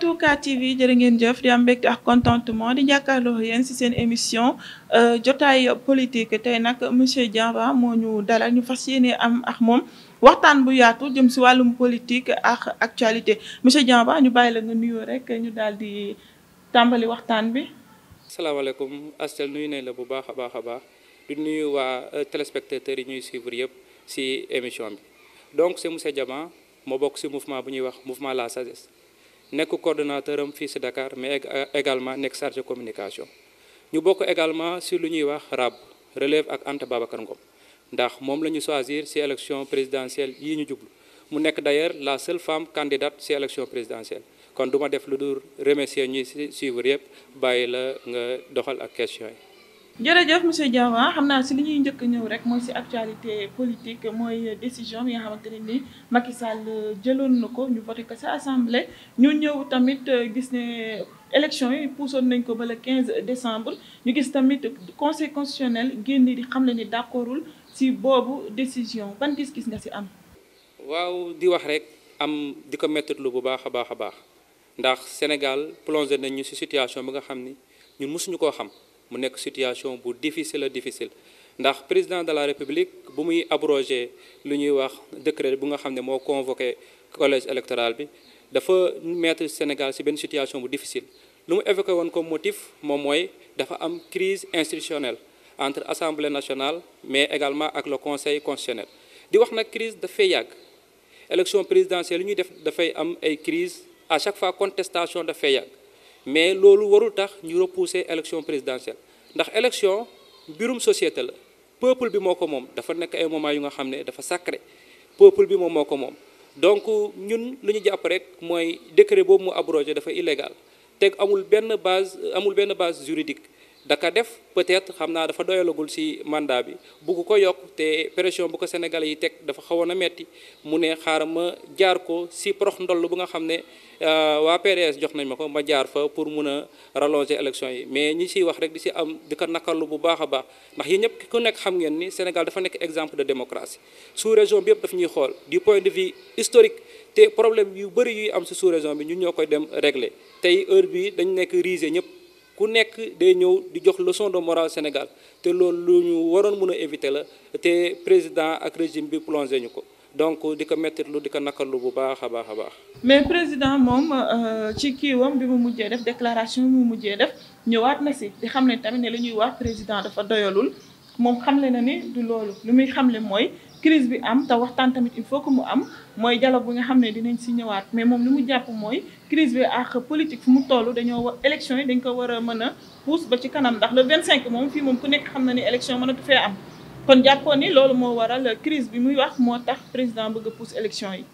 K TV jërë ngeen jëf di am mbégte ak contentement di jàkkaarloo yéen ci seen émission jotaay politique tey nag monsieur Diaba moo ñu dalal ñu fas yéene am ak moom waxtaan bu yaatu jëm ci wàllum politique ak actualité monsieur Diaba ñu bàyyi la nga nuyoo rek ñu daal di tàmbali waxtaan bi. salaamaaleykum Astel nuyu nañ la bu baax a baax a baax di nuyu waa téléspectateurs yi ñuy suivre yëpp ci émission bi donc c'est monsieur Diaba moo bokk ci mouvement bu ñuy wax mouvement la sagesse. nekk coordonnateur am fii ci Dakar mais également nekk chargé communication ñu bokk également ci lu ñuy wax RAB relève ak Anta Babacar Ngom ndax moom la ñu choisir ci élection présidentielle yi ñu jublu mu nekk d'ailleurs la seule femme candidate ci élection présidentielle kon du ma def lu dul remercier ñi ci suivre yëpp bàyyi la nga doxal ak question yi. jërëjëf monsieur Diaba xam naa si li ñuy njëkk ñëw rek mooy si actualité politique mooy décision bi nga xamante ne ni Macky Sall jëloon na ko ñu voté ko sa assemblée ñu ñëw tamit gis ne élection yi puusoon nañ ko ba le 15 décembre ñu gis tamit conseil constitutionnel génn di xam ne ni d'accordul si boobu décision ban gis-gis nga si am. waaw di wax rek am di ko mettitlu bu baax a baax a baax ndax Sénégal plongé nañ ñu si situation bi nga xam ni ñun mësuñu koo xam. mu nekk situation bu difficile a difficile ndax président de la république bu muy abrogé lu ñuy wax décret bu nga xam ne moo convoqué collège électoral bi dafa mettre Sénégal ci benn situation bu difficile lu mu évoqué woon comme motif moom mooy dafa am crise institutionnelle entre assemblée nationale mais également ak le conseil constitutionnel di wax nag crise dafay yàgg élection présidentielle lu ñuy def dafay am ay crise à chaque fois contestation dafay yàgg mais loolu warul tax ñu repousser élection présidentielle ndax élection mbirum société la peuple bi moo ko moom dafa nekk ay moment yu nga xam ne dafa sacré peuple bi moom moo ko moom donc ñun lu ñu jàpp rek mooy décret boobu mu abrogé dafa illégal teg amul benn base amul benn base juridique daka def peut-être xam naa dafa doyalagul ci mandat bi bugg ko yokk te pression bu ko Sénégalais yi teg dafa xawoon a metti mu ne xaaral ma jaar ko ci prox ndoll bu nga xam ne waa PDS jox nañ ma ko ma jaar fa pour mun a rallonger élection yi mais ñi ciy wax rek di ci am di ko nakarlu bu baax a baax ndax yi ñëpp ku nekk xam ngeen ni Sénégal dafa nekk exemple de démocratie sous-région bi yëpp daf ñuy xool du point de vue historique te problème yu bëri yuy am ci sous-région bi ñun ñoo koy dem régler tey heure bi dañ nekk riser ñëpp ku nekk day ñëw di jox leçon de morale Sénégal te loolu lu ñu waroon mën a éviter la te président ak régime bi plongé ñu ko donc di ko mettitlu di ko nakarlu bu baax a baax a baax. mais président moom ci kiiwam bi mu mujjee def déclaration bi mu mujjee def ñëwaat na si di xam ne tamit ne li ñuy wax président dafa doyalul moom xamle na ni du loolu lu muy xamle mooy crise bi am te waxtaan tamit il faut que mu am mooy dialogue bi nga xam ne dinañ si ñëwaat mais moom li mu jàpp mooy crise bi ak politique fu mu toll dañoo war élection yi dañ ko war a mën a pousse ba ci kanam ndax le 25 moom fii moom ku nekk xam na ni élection mënatu fee am. kon jàppoon ni loolu moo waral crise bi muy wax moo tax président bëgg a pousse élection yi.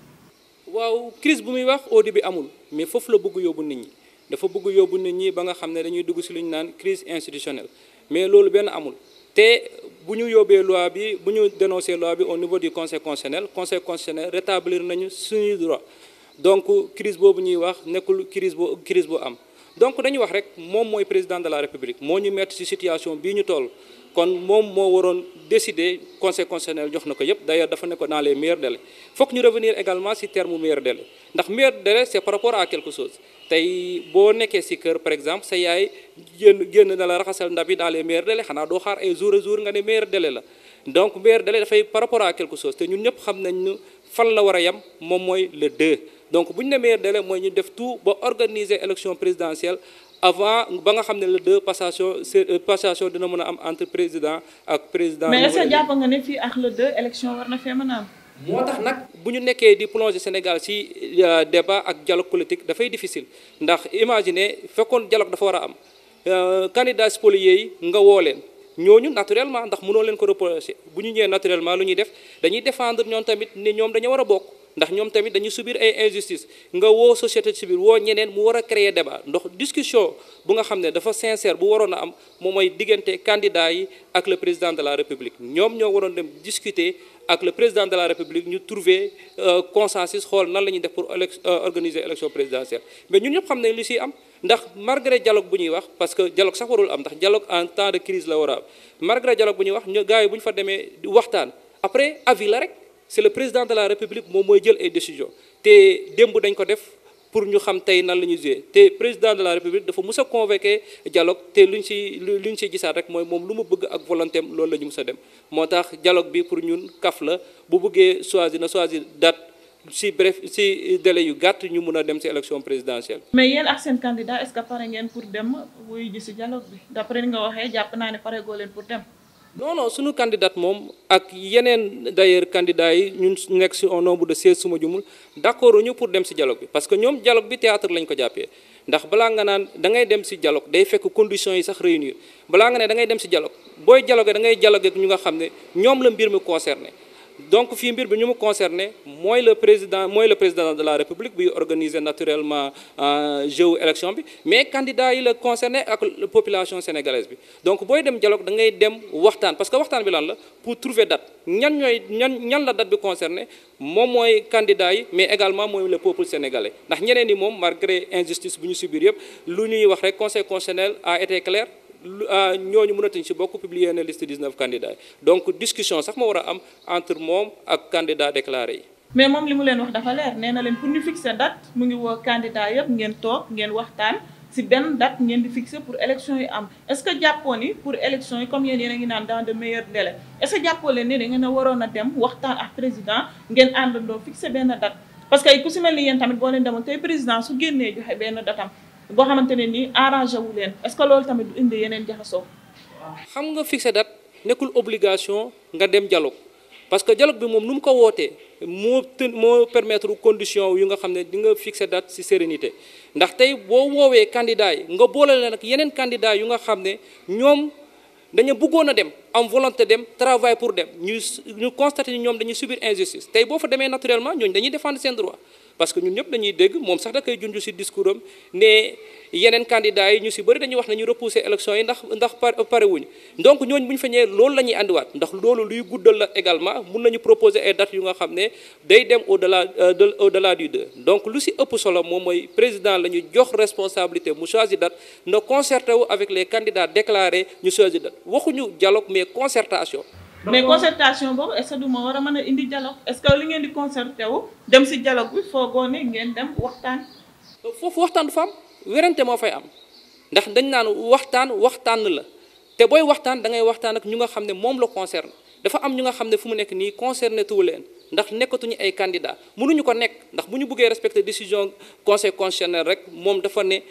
waaw crise bu muy wax au début amul mais foofu la bëgg yóbbu nit ñi dafa bëgg yóbbu nit ñi ba nga xam ne dañuy dugg ci lu ñu naan crise institutionnelle mais loolu benn amul te bu ñu yóbbee loi bi bu ñu dénoncer loi bi au niveau du conseil constitutionnel conseil constitutionnel rétablir nañu suñuy droit donc crise boobu ñuy wax nekkul crise bu crise bu am donc dañuy wax rek moom mooy président de la république moo ñu mettre ci situation bii ñu toll. kon moom moo waroon décider conseil constitutionnel jox na ko yëpp d'ailleurs dafa ne ko dans les meilleurs délais fokk ñu revenir également ci terme meilleur délai ndax meilleur délai c'est par rapport à quelque chose tey boo nekkee ci kër par exemple sa yaay génn génn na la raxasal ndab yi dans les meilleurs délais xanaa doo xaar ay jour à jour nga ne meilleur délai la donc meilleur délai dafay par rapport à quelque chose te ñun ñëpp xam nañ ne fan la war a yem moom mooy le 2 donc bu ñu ne meilleur délai mooy ñu def tout ba organiser élection présidentielle avant ba nga xam ne le deux passation passation dina mën a am entre président ak président. mais est-ce que jàpp nga ne fii ak le deux élection war na fee mën a am. moo tax nag bu ñu nekkee di plonger Sénégal ci débat ak dialogue politique dafay difficile ndax imaginer fekkoon dialogue dafa war a am candidats spoliés yi nga woo leen ñooñu naturellement ndax mënoo leen ko reprocher bu ñu ñëwee naturellement lu ñuy def dañuy défendre ñoom tamit ni ñoom dañu war a bokk. ndax ñoom tamit dañuy subir ay injustice nga woo société civile woo ñeneen mu war a créer débat ndox discussion bu nga xam ne dafa sincère bu waroon a am moom mooy diggante candidat yi ak le président de la république ñoom ñoo waroon dem discuter ak le président de la république ñu trouver consensus xool nan la ñuy def pour organiser élection présidentielle mais ñun ñëpp xam ne li siy am ndax malgré dialogue bu ñuy wax parce que dialogue sax warul am ndax dialogue en temps de crise la war a am malgré dialogue bu ñuy wax ñu gars yi bu ñu fa demee waxtaan après avis la rek c'est le président de la république moom mooy jël ay décisions te démb dañ ko def pour ñu xam tey nan la ñuy jouer te président de la république dafa mus a convoqué dialogue te luñ ci luñ ci gisaat rek mooy moom lu mu bëgg ak volonté am loolu la ñu mus a dem moo tax dialogue bi pour ñun kaf la bu bëggee choisir na choisir date si bref si délai yu gàtt ñu mun a dem si élection présidentielle. mais yéen ak seen candidat est-ce que pare ngeen pour dem wuyu ji si dialogue bi d'après ni nga waxee jàpp naa ne pare goo leen pour dem. non non suñu candidat moom ak yeneen d'ailleurs candidats yi ñun nekk si un nombre de 16 suma jumul d'accord ñu pour dem si dialogue bi parce que ñoom dialogue bi théâtre lañ ko jàppee ndax balaa nga naan da ngay dem si dialogue day fekk conditions yi sax réunir balaa nga ne da ngay dem si dialogue booy dialogue da ngay dialogue ak ñu nga xam ne ñoom la mbir mi concerné donc fii mbir bi ñu mu concerné mooy le président mooy le président de la république bi organiser naturellement jeu élection bi mais candidat yi la concerné ak population sénégalaise bi donc booy dem dialogue da ngay dem waxtaan parce que waxtaan bi lan la pour trouver date ñan ñooy ñan ñan la date bi concerné moom mooy candidat yi mais également mooy le peuple sénégalais ndax ñeneen ñi moom malgré injustice bu ñu subir yëpp lu ñuy wax rek conseil constitutionnel a été clair ñooñu mënatuñ ci bokk publier na liste 19 candidats yi donc discussion sax ma war a am entre moom ak candidat déclaré yi. mais moom li mu leen wax dafa leer nee na leen pour ñu fixer date mu ngi woo candidat yëpp ngeen toog ngeen waxtaan ci benn date ngeen di fixer pour élection yi am est-ce que jàppoo ni pour élection yi comme yéen yéen a ngi naan dans de meilleurs délais est-ce que jàppoo leen ni da ngeen a waroon a dem waxtaan ak président ngeen àndandoo fixer benn date parce que ku ci mel ni yéen tamit boo leen demoon tey président su génnee joxe benn datam boo xamante ne nii arrangé wu leen est-ce que loolu tamit du indi yeneen jaxasoo. xam nga fixé date nekkul obligation nga dem dialogue parce que dialogue bi moom nu mu ko wootee moo të moo permettre condition yu nga xam ne di nga fixé date ci sérénité ndax tey boo woowee candidat yi nga boole leen ak yeneen candidat yu nga xam ne ñoom dañu bëggoon a dem am volonté dem travail pour dem ñu ñu constaté ni ñoom dañuy subir injustice tey boo fa demee naturellement ñooñu dañuy défendre seen droit parce que ñun ñëpp dañuy dégg moom sax da koy junj ci discours am ne yeneen candidats yi ñu ci bëri dañuy wax ne ñu repousser élection yi ndax ndax pare wuñu donc ñooñu bu ñu fa ñëwee loolu la ñuy andiwaat ndax loolu luy guddal la également mun nañu proposer ay dates yu nga xam ne day dem au delà de au delà du deux donc lu ci ëpp solo moom mooy président la ñu jox responsabilité mu choisir date na concerté wu avec les candidats déclarés ñu choisir date waxuñu dialogue mais concertation. mais concertation boobu est-ce que du ma war a mën a indi dialogue est-ce que li ngeen di concerté wu dem ci dialogue bi foogoo ne ngeen dem waxtaan. foofu waxtaan du fa am werante moo fay am ndax dañ naan waxtaan waxtaan la te booy waxtaan da ngay waxtaan ak ñu nga xam ne moom la concerne dafa am ñu nga xam ne fu mu nekk nii concerné tuwu leen ndax nekkatuñu ay candidats mënuñu ko nekk ndax bu ñu bëggee respecter décision conseil constitutionnel rek moom dafa ne.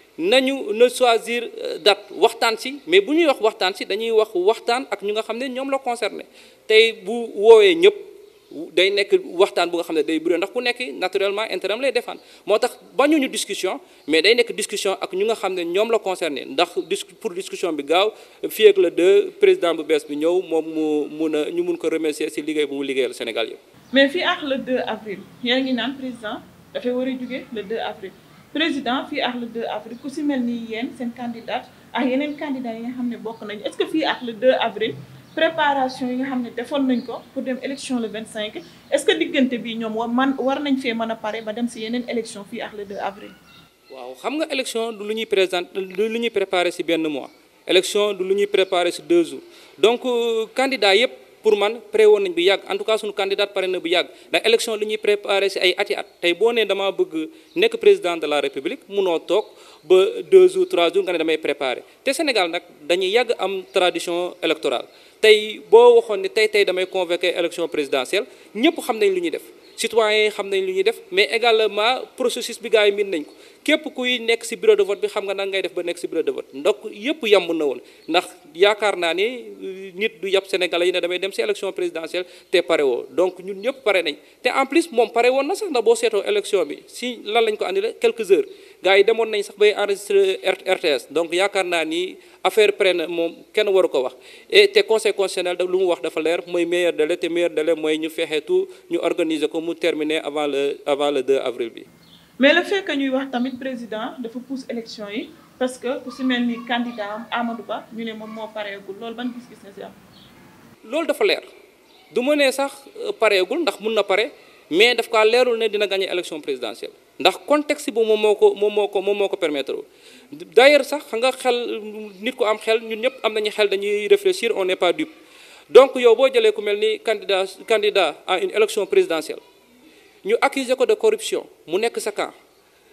nañu na choisir date waxtaan ci mais bu ñuy wax waxtaan ci dañuy wax waxtaan ak ñu nga xam ne ñoom la concerné tey bu woowee ñëpp day nekk waxtaan bu nga xam ne day bëri ndax ku nekk naturellement intérêt lay défendre moo tax bañuñu discussion mais day nekk discussion ak ñu nga xam ne ñoom la concerné ndax dis pour discussion bi gaaw fii ak le deux président bu bees bi ñëw moom mu mun a ñu mun ko remercier ci liggéey bu mu liggéeyal Sénégal yëpp. mais fii ak le 2 avril yaa ngi naan président dafay war a jóge le 2 avril. président fii ak le 2 avril ku ci mel ni yéen seen candidat ak yeneen candidats yi nga xam ne bokk nañu est-ce que fii ak le 2 avril préparation yi nga xam ne defoon nañ ko pour dem élection le 25 est-ce que diggante bi ñoom war man war nañ fee mën a pare ba dem ci yeneen élection fii ak le 2 avril. waaw xam nga élection du lu ñuy présent du lu ñuy préparer ci benn mois élection du lu ñuy préparer ci deux jours donc candidat yépp pour man pré woon nañ bu yàgg en tout cas suñu candidat pare na bu yàgg ndax élection li ñuy préparé ci ay ati at tey boo nee damaa bëgg nekk président de la république munoo toog ba deux jours trois jours nga ne damay préparé te Sénégal nag dañuy yàgg am tradition électorale tey boo waxoon ne tey tey damay convoquer élection présidentielle ñëpp xam nañ lu ñuy def citoyens yi xam nañ lu ñuy def mais également processus bi gars yi miin nañ ko képp kuy nekk ci bureau de vote bi xam nga nan ngay def ba nekk ci bureau de vote donc yëpp yamb na woon ndax yaakaar naa ni nit du yàpp Sénégalais yi ne damay dem ci élection présidentielle te pare woo donc ñun ñëpp pare nañ te en plus moom pare woon na sax ndax boo seetoo élection bi ci lan lañ ko andile quelques heures gars yi demoon nañ sax bay enregistrer RTS donc yaakaar naa ni affaire prenne na moom kenn waru ko wax et te conseil constitutionnel da lu mu wax dafa leer mooy meilleur délai te meilleur délai mooy ñu fexe tout ñu organiser ko mu terminer avant le avant le 2 avril bi. mais le fait que ñuy wax tamit président dafa pousse élection yi parce que ku ci mel ni candidat Amadou Ba ñu ne moom moo pareegul loolu ban gis-gis na ci am. loolu dafa leer du ma ne sax pareegul ndax mun na pare mais daf kaa leerul ne dina gagner élection présidentielle ndax contexte bi moom moo ko moom moo ko moom moo ko permettre d'ailleurs sax xam nga xel nit ku am xel ñun ñëpp am nañu xel dañuy réfléchir on n'est pas dupe donc yow boo jëlee ku mel ni candidat candidat à une élection présidentielle ñu accuser ko de corruption mu nekk sa camp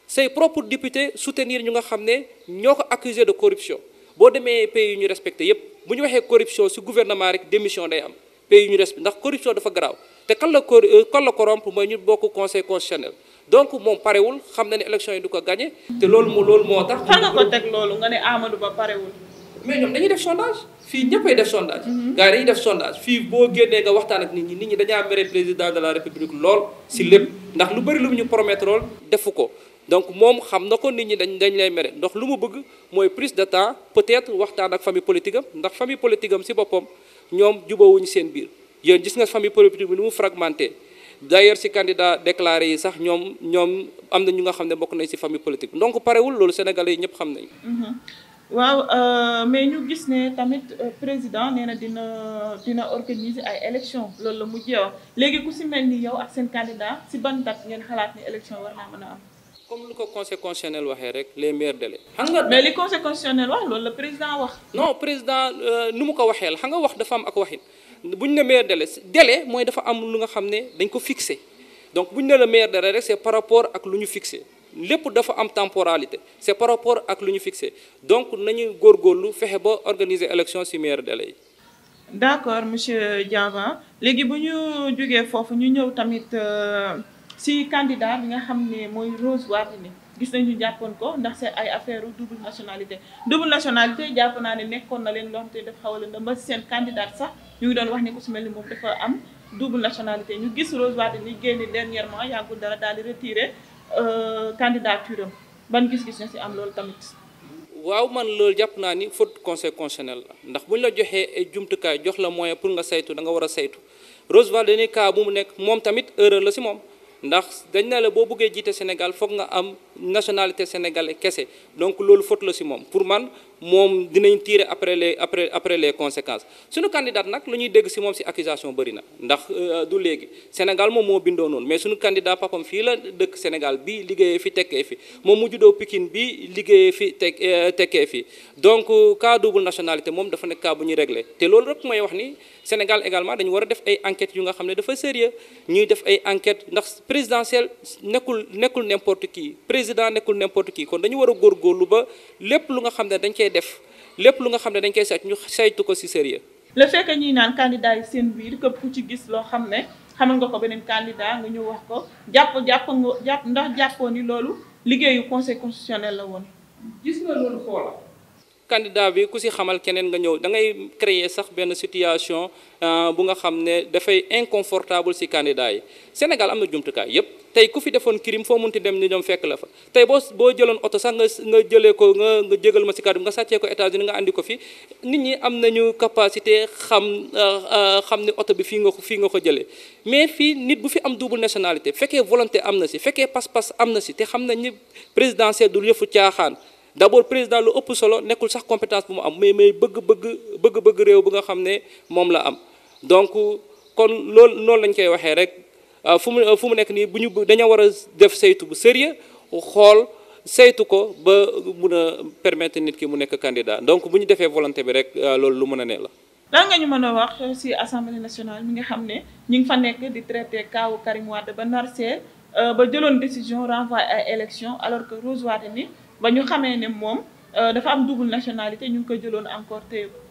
say propres députés soutenir ñu nga xam ne ñoo ko accusé de corruption boo demee pays yu ñu respecté yépp bu ñu waxee corruption ci gouvernement rek démission day am pays yu ñu respecté ndax corruption dafa garaaw te kan la cor kan la corrompre mooy ñu bokk conseil constitutionnel donc moom parewul xam na ne élection yi du ko gagné te loolu moo loolu moo tax. fan nga ko teg loolu nga ne Amadou Ba parewul. mais ñoom dañuy def sondage fii ñëppay def sondage. gars yi dañuy def sondage fii boo génnee nga waxtaan ak nit ñi nit ñi dañaa mere président de la république lool ci lépp ndax lu bari lu mu ñu promettre lool defu ko. donc moom xam na ko nit ñi dañ dañ lay mere ndax lu mu bëgg mooy prise de temps peut-être waxtaan ak famille politique am ndax famille politique am ci boppam ñoom jubawuñu seen biir yéen gis nga famille politique bi ni mu fragmenté d'ailleurs ci candidat déclaré yi sax ñoom ñoom am na ñu nga xam ne bokk nañ ci famille politique donc parewul loolu sénégalais yi ñëpp xam nañ waaw mais ñu gis ne tamit président nee na dina dina organiser ay élections loolu la mujjee wax léegi ku ci mel ni yow ak seen candidat ci ban date ngeen xalaat ni élection war naa mën a am. comme lu ko conseil constitutionnel waxee rek les meilleurs délais. xam nga mais li conseil constitutionnel wax loolu la président wax. non président nu mu ko waxee la xam nga wax dafa am ak waxin bu ñu ne meilleur délai délai mooy dafa am lu nga xam ne dañ ko fixé donc bu ñu ne la meilleur délai rek c'est par rapport ak lu ñu fixé lépp dafa am temporalité c'est par rapport ak lu ñu fixé donc nañu góorgóorlu fexe ba organiser élection ci meilleur délai yi. d'accord monsieur Diava léegi bu ñu jógee foofu ñu ñëw tamit. si candidat bi nga xam ne mooy Rose Wardini gis nañu jàppoon ko ndax c'est ay affaire double nationalité double nationalité jàpp naa ne nekkoon na leen loo xam te def xaw a lëndëm ba seen candidat sax ñu ngi doon wax ne ku si mel ni moom dafa am double nationalité ñu gis Rose Wardini génne dernièrement yàggul dara daal di retirer candidature am ban gis-gis na si am loolu tamit. waaw man loolu jàpp naa ni faute conseil constitutionnel la ndax bu ñu la joxee ay jumtukaay jox la moyen pour nga saytu da nga war a saytu Rose Wardini cas bu mu nekk moom tamit erreur la si moom. ndax dañ ne la boo bëggee jiite Sénégal foog nga am nationalité sénégalais kese donc loolu faute la ci moom pour man moom dinañ tirer après les après après les conséquences suñu candidat nag lu ñuy dégg ci moom ci accusation bëri na ndax du léegi Sénégal moom moo bindoo noonu mais suñu candidat papam fii la dëkk Sénégal bi liggéeyee fi tekkee fi moom mu juddoo Pikine bi liggéeyee fi tek tekkee fi donc cas double nationalité moom dafa nekk cas bu ñuy réglé te loolu rek mooy wax ni Sénégal également dañu war a def ay enquêtes yu nga xam ne dafa sérieux ñuy def ay enquêtes ndax présidentielle nekkul nekkul n'importe qui président nekkul n'importe qui kon dañu war a góorgóorlu ba lépp lu nga xam ne dañ koy def lépp lu nga xam ne dañ koy saytu ñu saytu ko ci sérieux le fait que ñuy naan candidat yi seen biir képp ku ci gis loo xam ne xamal nga ko beneen candidat nga ñëw wax ko jàpp jàpp nga jàpp ndax jàppoo ni loolu liggéeyu conseil constitutionnel la woon gis nga loolu foola candidat bi ku ci xamal keneen nga ñëw da ngay créer sax benn situation bu nga xam ne dafay inconfortable ci candidat yi Sénégal am na jumtukaay yépp tey ku fi defoon crime foo munti dem ni ñoom fekk la fa tey boo boo jëloon oto sax nga nga jëlee ko nga nga jégal ma ci kàddu nga sàccee ko États-Unis nga andi ko fi nit ñi am nañu capacité xam xam ni oto bi fii nga ko fii nga ko jëlee mais fii nit bu fi am double nationalité fekkee volonté am na ci fekkee pas-pas am na ci te xam nañ ni présidentielle du yëfu caaxaan d'abord président lu ëpp solo nekkul sax compétence bu mu am mais mais bëgg-bëgg bëgg-bëgg réew bu nga xam ne moom la am donc kon loolu noonu lañ koy waxee rek fu mu fu mu nekk nii bu ñu dañoo war a def saytu bu sérieux xool saytu ko ba mun a permettre nit ki mu nekk candidat donc bu ñu defee volonté bi rek loolu lu mën a ne la. lan nga ñu mën a wax ci assemblée nationale mi nga xam ne ñu ngi fa nekk di traité kaawu Karim Wade ba nar see ba jëloon décision renvoi ay élection alors que Rose Wardini ba ñu xamee ne moom dafa am double nationalité ñu ngi ko jëloon encore téye ko.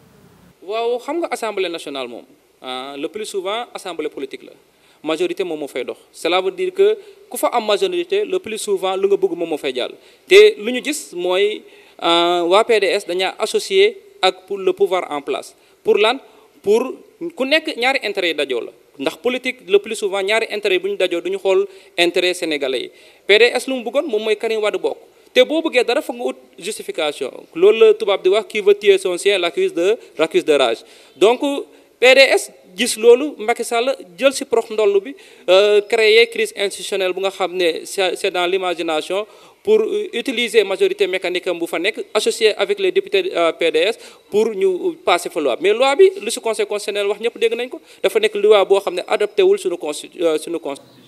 waaw xam nga assemblée nationale moom le plus souvent assemblée politique la majorité moom moo fay dox cela veut dire que ku fa am majorité le plus souvent lu nga bëgg moom moo fay jàll. te lu ñu gis mooy waa PDS dañaa associé ak pour le pouvoir en place pour lan pour ku nekk ñaari intérêt yi dajoo la. ndax politique le plus souvent ñaari intérêt bu ñu dajoo duñu xool intérêt sénégalais yi PDS lu mu bëggoon moom mooy Karim Wade bokk te boo bëggee dara foog nga ut justification loolu la tubaab di wax qui veut tuer son chien l'accuse de l'accuse de rage donc PDS gis loolu Macky Sall jël ci prox ndoll bi créer crise institutionnelle bu nga xam ne c'est dans l'imagination pour utiliser majorité mécanique am bu fa nekk associé avec les députés PDS pour ñu passer fa loi mais loi bi lu ci conseil constitutionnel wax ñëpp dégg nañ ko dafa nekk loi boo xam ne adapté wul suñu consti suñu constitution.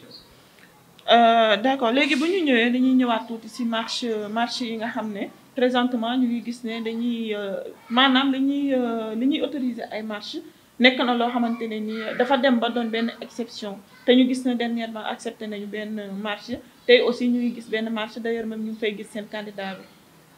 d'accord léegi bu ñu ñëwee dañuy ñëwaat tuuti ci marche marche yi nga xam ne présentement ñu ngi gis ne dañuy maanaam dañuy li ñuy autoriser ay marche nekk na loo xamante ne ni dafa dem ba doon benn exception te ñu gis ne dernièrement accepté nañu benn marche tey aussi ñu ngi gis benn marche d'ailleurs même ñu ngi fay gis seen candidat bi.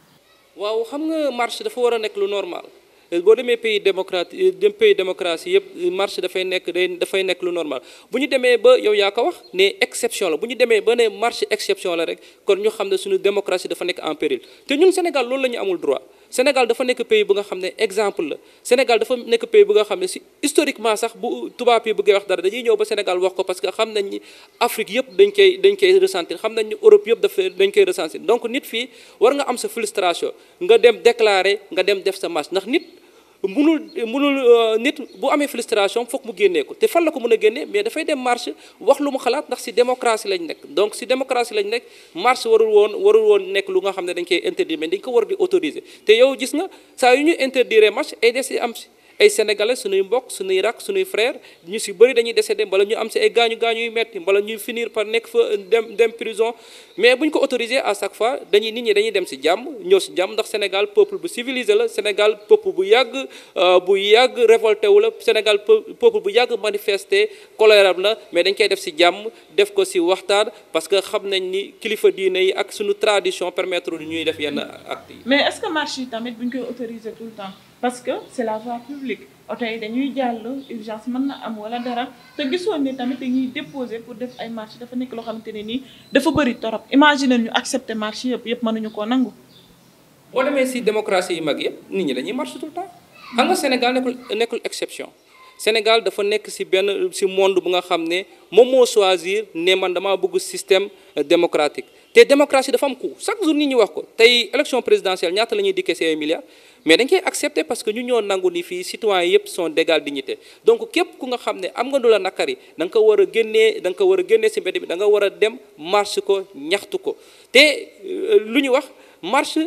waaw xam nga marche dafa war a nekk lu normal boo demee pays démocrate dem pays démocratie yëpp marche dafay nekk day dafay nekk lu normal bu ñu demee ba yow yaa ko wax ne exception la bu ñu demee ba ne marche exception la rek kon ñu xam ne suñu démocratie dafa nekk en péril te ñun Sénégal loolu la ñu amul droit Sénégal dafa nekk pays bu nga xam ne exemple la Sénégal dafa nekk pays bu nga xam ne si historiquement sax bu tubaab yi bëggee wax dara dañuy ñëw ba Sénégal wax ko parce que xam nañ ni Afrique yëpp dañ koy dañ koy ressentir xam nañ ni Europe yëpp dafa dañ koy ressentir donc nit fii war nga am sa frustration nga dem déclarer nga dem def sa marche ndax nit munul munul nit bu amee frustration foog mu génnee ko te fan la ko mën a génnee mais dafay dem marche wax lu mu xalaat ndax ci démocratie lañ nekk donc ci démocratie lañ nekk marche warul woon warul woon nekk lu nga xam ne dañ koy interdire mais dañ ko war di autoriser te yow gis nga saa yu ñu interdire marche ay des am ci ay sénégalais suñuy mbokk suñuy rak suñuy frère ñu ci bëri dañuy décédé mbala ñu am ci ay gaañu gaañu yu metti mbala ñuy finir par nekk fa dem dem prison mais bu ñu ko autorisé à chaque fois dañuy nit ñi dañuy dem ci jàmm ñëw ci jàmm ndax Sénégal peuple bu civilisé la Sénégal peuple bu yàgg bu yàgg révolté wu la Sénégal peuple bu yàgg manifesté colère la mais dañ koy def ci jàmm def ko ci waxtaan parce que xam nañ ni kilifa diine yi ak suñu tradition permettre ñuy def yenn actes yi. mais est-ce que marche yi tamit bu ñu koy autorisé tout le temps. parce que c'est la voie publique oto yi dañuy jàll urgence mën na am wala dara te gisoon ni tamit dañuy déposer pour def ay marche dafa nekk loo xamante ne nii dafa bëri torop imaginer ñu accepter marche yëpp yëpp mënuñu koo nangu. boo demee ci démocratie yu mag yëpp nit ñi dañuy marche tout le temps. xam nga Sénégal nekkul nekkul exception. Sénégal dafa nekk ci benn ci monde bu nga xam ne moom moo choisir ne man damaa bëgg système démocratique te démocratie dafa am coût chaque jour nit ñi wax ko tey élection présidentielle ñaata la ñuy dikkee ci ay milliards. mais dañ koy accepter parce que ñu ñoo nangu ni fii citoyens yëpp sont d'égale dignité donc képp ku nga xam ne am nga du la nakari da nga ko war a génnee da nga ko war a génnee ci mbedd bi da nga war a dem marche ko ñaxtu ko te lu ñu wax marche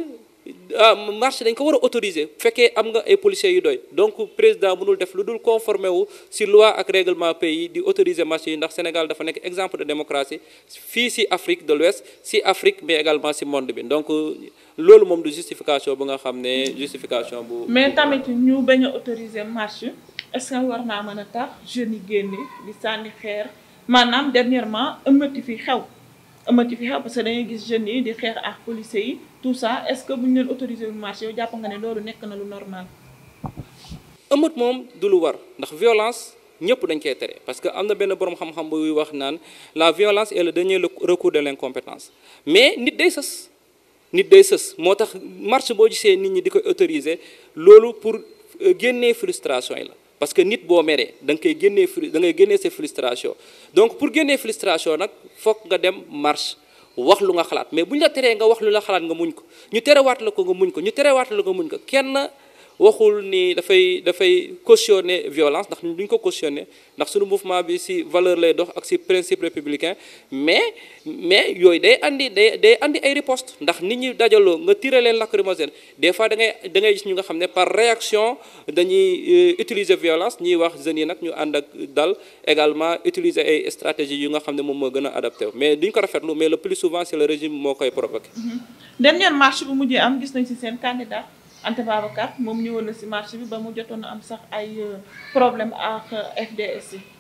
marche dañ ko war a autoriser bu fekkee am nga ay policiers yu doy donc président mënul def lu dul conformer wu ci loi ak règlement pays di autoriser marche yi ndax Sénégal dafa nekk exemple de démocratie fii ci Afrique de l'Ouest ci Afrique mais également ci monde bi donc loolu moom du justification bu nga xam ne justification bu. mais tamit ñu bañ a autoriser marche est-ce que war naa mën a tax jeunes yi génne di sànni xeer maanaam dernièrement ëmmati fi xew ëmmati fi xew parce que dañuy gis jeunes yi di xeex ak policiers yi tout ça est-ce que bu ñu leen autoriser wu marche yow jàpp nga ne loolu nekk na lu normal. ëmmat moom du lu war ndax violence. ñëpp dañ koy tere parce que am na benn boroom xam-xam buy wax naan la violence est le dernier recours de l'incompétence mais nit day sës nit day sës moo tax marche boo gisee nit ñi di koy autoriser loolu pour génnee frustration yi la parce que nit boo meree da nga koy génnee fru da ngay génnee sa frustration donc pour génnee frustration nag fokk nga dem marche wax lu nga xalaat mais bu ñu la teree nga wax lu la xalaat nga muñ ko ñu terewaat la ko nga muñ ko ñu terewaat la ko nga muñ ko kenn waxul ni dafay dafay cautionner violence ndax duñ ko cautionner ndax suñu mouvement bi ci valeur lay dox ak ci principe républicain mais mais yooyu day andi day day andi ay riposte ndax nit ñi dajaloo nga tirer leen lacrymogène des fois da ngay da ngay gis ñu nga xam ne par réaction dañuy utiliser violence ñuy wax jeunes yi nag ñu ànd ak dal également utiliser ay stratégies yu nga xam ne moom moo gën a adapté mais duñ ko rafetlu mais le plus souvent c'est le régime moo koy provoqué. dernière marche bu mujjee am gis nañ ci seen candidat. Anta Babacar moom ñëwoon na ci marché bi ba mu jotoon am sax ay problème ak FDS yi.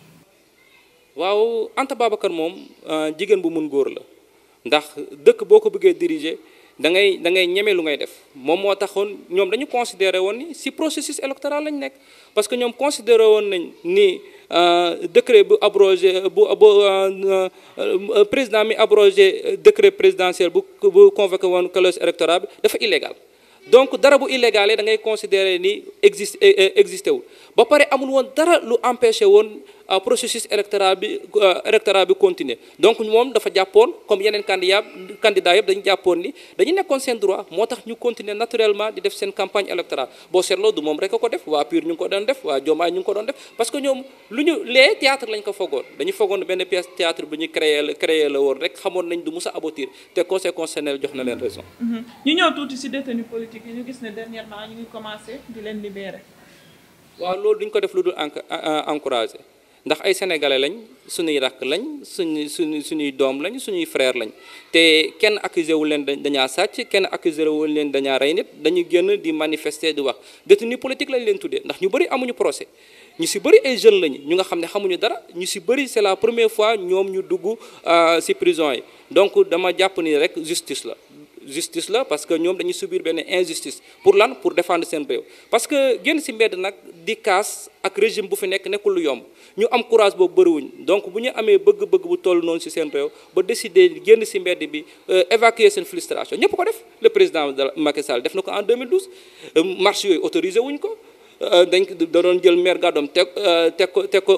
waaw Anta Babacar moom jigéen bu mun góor la ndax dëkk boo ko bëggee diriger da ngay da ngay ñeme lu ngay def moom moo taxoon ñoom dañu considéré woon ni ci processus électoral lañ nekk parce que ñoom considéré woon nañ ni décret bu abrogé bu bu président mi abrogé décret présidentiel bu bu convoqué woon collège électoral bi dafa illégal. donc dara bu illégal da ngay considérer ni existe existé wul ba pare amul woon dara lu empêché woon processus électoral bi électoral bi continuer donc moom dafa jàppoon comme yeneen candidat candidat yëpp dañu jàppoon ni dañu nekkoon seen droit moo tax ñu continuer naturellement di def seen campagne électorale boo seetloo du moom rek a ko def waa PUR ñu ngi ko doon def waa Diomaye ñu ngi ko doon def parce que ñoom lu ñu lee théâtre lañ ko foogoon dañu foogoon benn pièce théâtre bu ñu créé la créé la woon rek xamoon nañ du mus a aboutir te conseil constitutionnel jox na leen raison. ñu ñëw tuuti ci détenu politique yi ñu gis ne dernièrement ñu ngi commencé di leen libérer. waaw loolu duñ ko def lu dul encourager ndax ay sénégalais lañ suñuy rakk lañ suñu suñu suñuy doom lañ suñuy frère lañ te kenn accusé wu leen dañaa sàcc kenn accusé wu leen dañaa rey nit dañuy génn di manifester di wax détenu politique lañ leen tuddee ndax ñu bëri amuñu procès ñu si bëri ay jeunes lañu ñu nga xam ne xamuñu dara ñu si bëri c'est la première fois ñoom ñu dugg si prison yi donc dama jàpp ni rek justice la justice la parce que ñoom dañuy subir benn injustice pour lan pour défendre seen réew parce que génn si mbedd nag di kaas ak régime bu fi nekk nekkul lu yomb ñu am courage boobu bëriwuñ donc bu ñu amee bëgg-bëgg bu toll noonu si seen réew ba décider génn si mbedd bi évacuer seen frustration ñëpp ko def le président de Macky Sall def na ko en 2012 marche yooyu autorisé wuñ ko dañ da doon jël maire gàddoom teg teg ko teg ko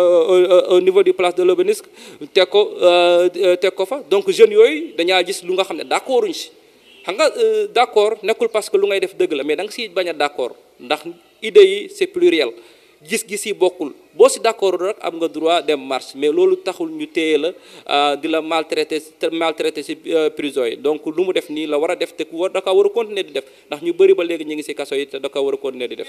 au niveau du place de l'Obélisque teg ko teg ko fa donc jeunes yooyu dañaa gis lu nga xam ne d'accorduñ si xam nga d'accord nekkul parce que lu ngay def dëgg la mais da nga siy bañ a d'accord ndax idées yi c'est pluriel gis-gis yi bokkul boo si d'accord rek am nga droit dem marche mais loolu taxul ñu téye la di la maltraiter maltraiter si prison yi donc lu mu def nii la war a def te ku war da kaa war a continuer di def ndax ñu bëri ba léegi ñu ngi si kaso yi te da kaa war a continuer di def.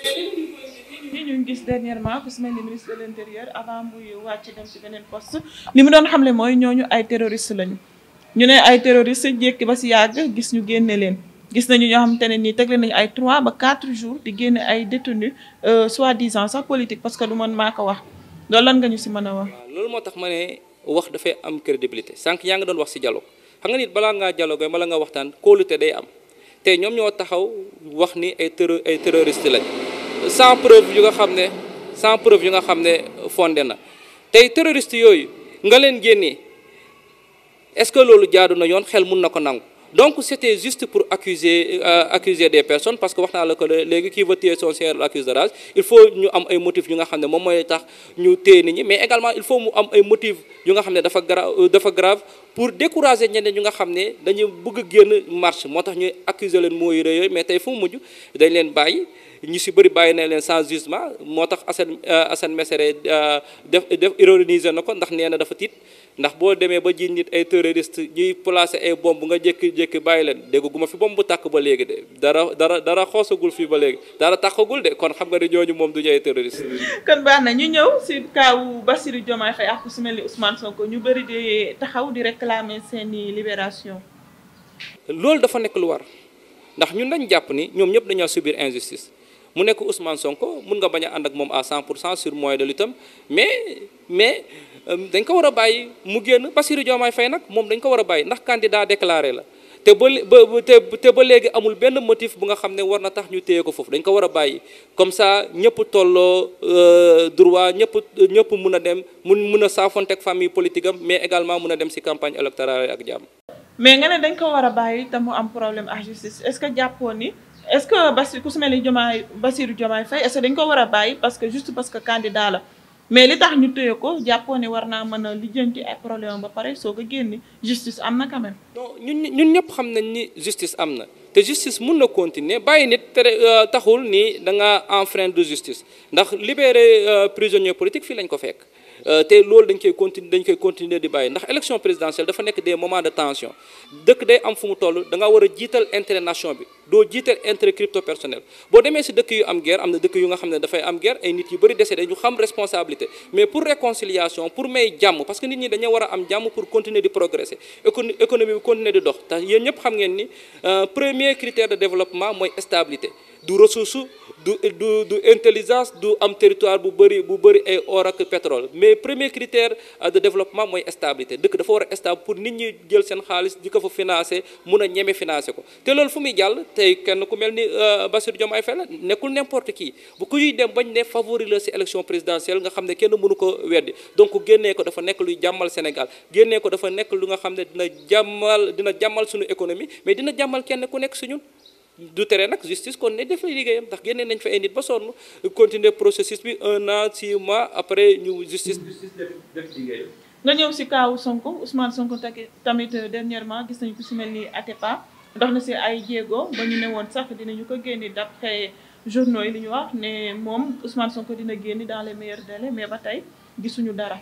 li ñu gis dernièrement ku si mel ni ministre de l'intérieur avant muy wàcc dem si beneen poste li mu doon xamle mooy ñooñu ay terroristes lañu ñu ne ay terroristes jékki ba si yàgg gis ñu génne leen. gis nañu ñoo xamante ne nii tegle nañu ay 3 ba 4 jours di génne ay détenus soi-disant sax politique parce que du man maa ko wax loolu lan nga ñu si mën a wax. waaw loolu moo tax ma ne wax dafay am crédibilité sànq yaa ngi doon wax si dialogue xam nga nit balaa ngaa dialogue bala nga waxtaan kóolute day am te ñoom ñoo taxaw wax ni ay terro ay terroristes lañ sans preuve yu nga xam ne sans preuve yu nga xam ne fondé na tey terroristes yooyu nga leen génnee est-ce que loolu jaadu na yoon xel mun na ko nangu. donc c'était juste pour accuser euh, accuser des personnes parce que wax naa la ko léegi qui veut tuer son chien l'accuse de rage il faut ñu am ay motifs yu nga xam ne moom mooy tax ñu téye nit ñi mais également il faut mu am ay motifs yu nga xam ne dafa gra dafa grave pour décourager ñeneen ñu nga xam ne dañu bëgg génn marche moo tax ñuy accuser leen mooy yooyu mais tey fu mu mujj dañ leen bàyyi ñu si bëri bàyyi na leen sans jugement moo tax Assane Assane Mesere def def ironiser na ko ndax nee na dafa tiit ndax boo demee ba jiñ nit ay terroriste ñuy placer ay bombe nga jékki-jékki bàyyi leen dégguma fi bombe bu tàkk ba léegi de dara dara dara xoosagul fii ba léegi dara tàkkagul de kon xam nga ne ñooñu moom du ñu ay terroriste kon baax na ñu ñëw si kaawu Bassirou Diomaye Faye ak ku si mel ni Ousmane Sonko ñu bëri di taxaw di réclamer seeni libération loolu dafa nekk lu war ndax ñun dañ jàpp ni ñoom ñëpp dañoo subir injustice mu nekk Ousmane Sonko mun nga bañ a ànd ak moom à 100 pour cent sur moyen de lutte mais mais dañ ko war a bàyyi mu génn Bassirou Diomaye Faye nag moom dañ ko war a bàyyi ndax candidat déclaré la te ba ba te ba léegi amul benn motif bu nga xam ne war na tax ñu téye ko foofu dañ ko war a bàyyi comme ça ñëpp tolloo droit ñëpp ñëpp mun a dem mun mun a saafonteeg famille politique am mais également mun a dem ci campagne électorale ak jàmm. mais nga ne dañ ko war a bàyyi te mu am problème ak justice est-ce que jàppoon ni. est-ce que Bassirou ku su mel ni Diomaye Bassirou Diomaye Faye est-ce que dañ ko war a bàyyi parce que juste parce que candidat la mais li tax ñu téye ko jàppoo ne war naa mën a lijjanti ay problème ba pare soo ko génni justice am na quand même. non ñun ñun ñëpp xam nañ ni justice am na te justice mun na continuer bàyyi nit tere taxul ni da nga enfreindre de justice ndax libérer prisonnier politique fii lañ ko fekk. te loolu dañ koy continuer dañ koy continuer di bàyyi ndax élection présidentielle dafa nekk des moments de tension dëkk day am fu mu toll da nga war a jiital intérêt nation bi doo jiital intérêt crypto personnel boo demee si dëkk yu am guerre am na dëkk yu nga xam ne dafay am guerre ay nit yu bëri décédé ñu xam responsabilité mais pour réconciliation pour may jàmm parce que nit ñi dañoo war a am jàmm pour continuer di progresser économie bi continuer di dox te yéen ñëpp xam ngeen ni premier critère de développement mooy stabilité du ressource du du du intelligence du am territoire bu bëri bu bëri ay or ak pétrole mais premier critère de développement mooy stabilité dëkk dafa war a stable pour nit ñi jël seen xaalis di ko fa financer mun a ñeme financer ko te loolu fu muy jàll tey kenn ku mel ni Bassirou Diomaye Faye la nekkul n'importe qui bu kuy dem bañ ne favori la ci élection présidentielle nga xam ne kenn mënu ko weddi donc génnee ko dafa nekk luy jàmmal Sénégal génnee ko dafa nekk lu nga xam ne dina jàmmal dina jàmmal suñu économie mais dina jàmmal kenn ku nekk si ñun du tere nag justice kon ne def liggéeyam ndax génnee nañ fa ay nit ba sonn continuer processus bi un an six mois après ñu justice justice def def liggéeyam nga ñëw si kaawu Sonko Ousmane Sonko tamit dernièrement gis nañu ku si mel ni Atepa dox na si ay jéego ba ñu ne woon sax dinañu ko génni d'après journaux yi li ñu wax ne moom Ousmane Sonko dina génni dans les meilleurs délais mais ba tey gisuñu dara.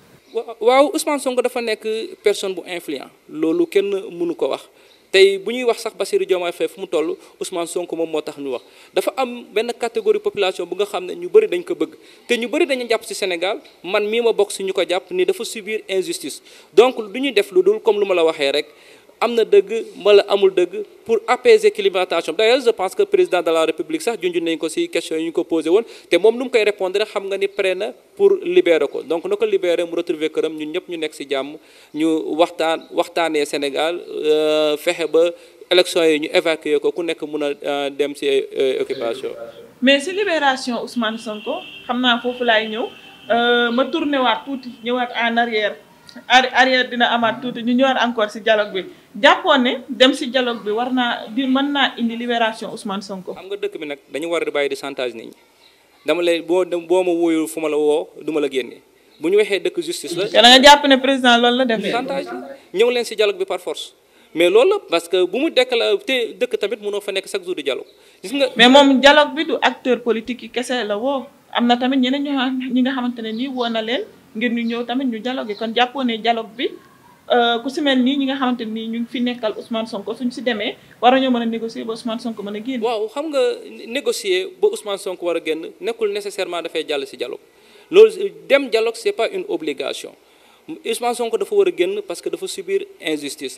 waaw Ousmane Sonko dafa nekk personne bu influent loolu kenn mënu ko wax. tey bu ñuy wax sax Bassirou Diomaye Faye fu mu toll Ousmane Sonko moom moo tax ñu wax dafa am benn catégorie population bu nga xam ne ñu bëri dañ ko bëgg te ñu bëri dañu jàpp ci Sénégal man mii ma bokk ci ñu ko jàpp ni dafa subir injustice donc du ñuy def lu dul comme lu ma la waxee rek am na dëgg wala amul dëgg pour apaiser climatation d'ailleurs je pense que président de la république sax junj nañ ko ci question yi ñu ko posé woon te moom nu mu koy répondre xam nga ni prêt na pour libérer ko donc na ko libérer mu retrouver këram ñun ñëpp ñu nekk ci jàmm ñu waxtaan waxtaanee Sénégal fexe ba élection yi ñu évacuer ko ku nekk mun a dem ci occupation. mais ci libération Ousmane Sonko xam naa foofu laay ñëw ma tourné waat tuuti ñëwaat en arrière. arrière dina amaat tuuti ñu ñëwaat encore ci dialogue bi jàppoon ne dem ci dialogue bi war naa di mën naa indi libération Ousmane Sonko. xam nga dëkk bi nag dañu war a bàyyi di chantage nit ñi dama lay boo dem boo ma wóoyul fu ma la woo du ma la génne bu ñu waxee dëkk justice la. te da nga jàpp ne président loolu la def. chantage ñëw leen ci dialogue bi par force mais loolu la parce que bu mu déclaré te dëkk tamit mënoo fa nekk chaque jour di dialogue gis nga. mais moom dialogue bi du acteur politique yi kese la woo am na tamit ñeneen ñoo ñi nga xamante ne nii woo na leen. ngir ñu ñëw tamit ñu dialogue kon jàppoo ne dialogue bi ku si mel nii ñi nga xamante nii ñu ngi fi nekkal Ousmane Sonko suñ si demee war nañoo mën a négocier ba Ousmane Sonko mën a génn. waaw xam nga négocier ba Ousmane Sonko war a génn nekkul nécessairement dafay jàll si dialogue loolu dem dialogue c'est pas une obligation Ousmane Sonko dafa war a génn parce que dafa subir injustice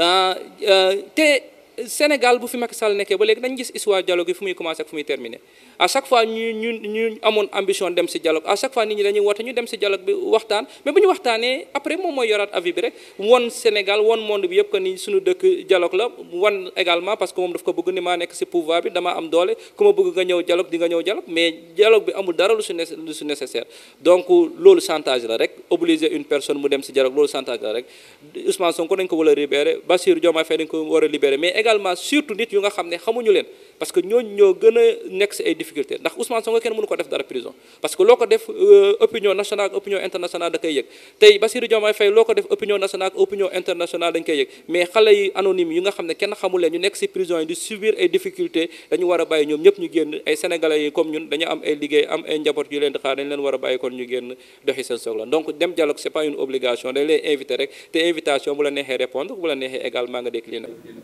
te Sénégal bu fi Macky Sall nekkee ba léegi dañ gis histoire dialogue yi fu muy commencer ak fu muy terminer à chaque fois ñu ñu ñu amoon ambition dem ci dialogue à chaque fois nit ñi dañuy woote ñu dem ci dialogue bi waxtaan mais bu ñu waxtaanee après moom mooy yoraat avis bi rek won Sénégal won monde bi yëpp que ni suñu dëkk dialogue la wan également parce que moom daf ko bëgg ni maa nekk ci pouvoir bi dama am doole ku ma bëgg nga ñëw dialogue di nga ñëw dialogue mais dialogue bi amul dara lu ci lu ci nécessaire donc loolu chantage la rek obliger une personne mu dem ci dialogue loolu chantage la rek Ousmane Sonko dañ ko war a libérer Bassirou Diomaye Faye dañ ko war a libérer mais également surtout nit yu nga xam ne xamuñu leen parce que ñooñu ñoo gën a nekk ci ay difficultés ndax Ousmane Sonko kenn mënu ko def dara prison parce que loo ko def opinion nationale opinion internationale da koy yëg tey Bassirou Diomaye Faye loo ko def opinion nationale opinion internationale dañ koy yëg mais xale yi anonyme yi nga xam ne kenn xamul leen ñu nekk ci prison yi di subir ay difficultés dañu war a bàyyi ñoom ñëpp ñu génn ay sénégalais yi comme ñun dañu am ay liggéey am ay njaboot yu leen di xaar dañ leen war a bàyyi kon ñu génn doxi seen soxla donc dem dialogue c'est pas une obligation dañ lay inviter rek te invitation bu la neexee répondre bu la neexee également nga décliner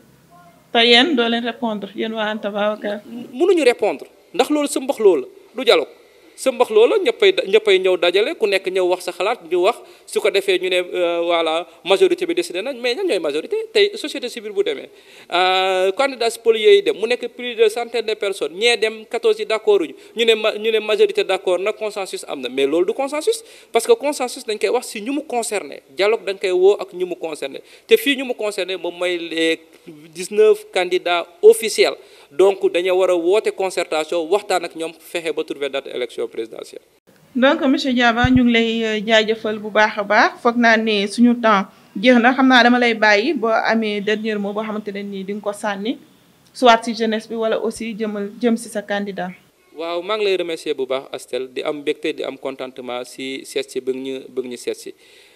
te yéen doo leen répondre yéen waa Anta Babacar. mënuñu répondre ndax loolu sa mbax loola du dialogue sa mbax loola ñëppay ñëppay ñëw dajale ku nekk ñëw wax sa xalaat ñu wax su ko defee ñu ne voilà majorité bi décidé nañ mais ñan ñooy majorité tey société civile bu demee candidats spoliés yi dem mu nekk plus de centaine de personnes ñee dem 14 yi d'accord uñu ñu ne ma ñu ne majorité d'accord nag consensus am na mais loolu du consensus parce que consensus dañ koy wax si ñu mu concerné dialogue dañ koy woo ak ñu mu concerné te fii ñu mu concerné moom mooy les 19 candidats officiels donc dañoo war a woote concertation waxtaan ak ñoom fexe ba trouver date élection présidentielle. donc monsieur Diaba ñu ngi lay jaajëfal bu baax a baax foog naa ne suñu temps jeex na xam naa dama lay bàyyi boo amee dernier mot boo xamante ne nii di nga ko sànni soit ci jeunesse bi wala aussi jëmal jëm ci sa candidat. waaw maa ngi lay remercier bu baax Astel di am mbégte di am contentement si seet si bëgg ñu bëgg ñu seet si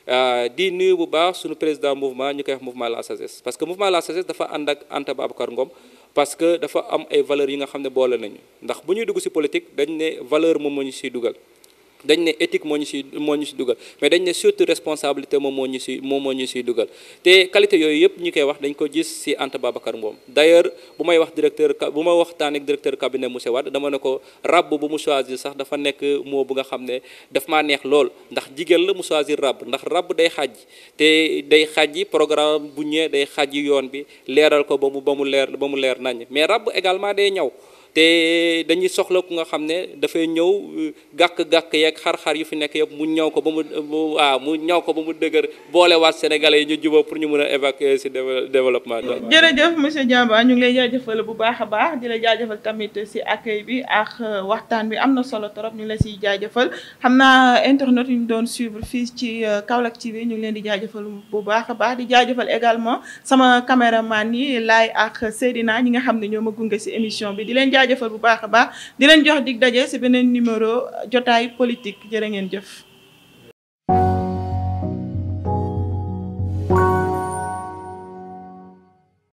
di nuyu bu baax suñu président mouvement ñu koy wax mouvement la sagesse parce que mouvement la sagesse dafa ànd ak Anta Babacar Ngom parce que dafa am ay valeurs yi nga xam ne boole nañu ndax bu ñuy dugg si politique dañ ne valeur moom moo ñu siy dugal dañ ne éthique moo ñu si moo ñu si dugal mais dañ ne surtout responsabilité moom moo ñu si moom moo ñu siy dugal te qualité yooyu yëpp ñu koy wax dañ ko gis si Anta Babacar Ngom d'ailleurs bu may wax directeur bu ma waxtaan ak directeur cabinet monsieur Wade dama ne ko rab bu mu choisir sax dafa nekk moo bu nga xam ne daf maa neex lool ndax jigéen la mu choisir rab ndax rab day xaaj te day xaaj programme bu ñëwee day xaaj yoon bi leeral ko ba mu ba mu leer ba mu leer nañ mais rab également day ñaw te dañuy soxla ku nga xam ne dafay ñëw gàkk-gàkk yeeg xar-xar yu fi nekk yëpp mu ñaw ko ba mu waaw mu ñaw ko ba mu dëgër boolewaat sénégalais yi ñu jubóo pour ñu mën a évacuer ci développement jërëjëf monsieur Diaba ñu ngi lay jaajëfal bu baax a baax di la jaajëfal tamit ci accueil bi ak waxtaan bi am na solo trop ñu ngi la ciy jaajëfal xam naa internet yu ñu doon suivre fii ci Kaolack TV ñu ngi leen di jaajëfal bu baax a baax di jaajëfal également sama caméraman yi Laay ak Seydina ñi nga xam ne ñoo ma gunge ci émission bi di leen jaajëfal bu baax a baax di leen jox dig daje ci beneen numéro jotaay politique jërë ngeen jëf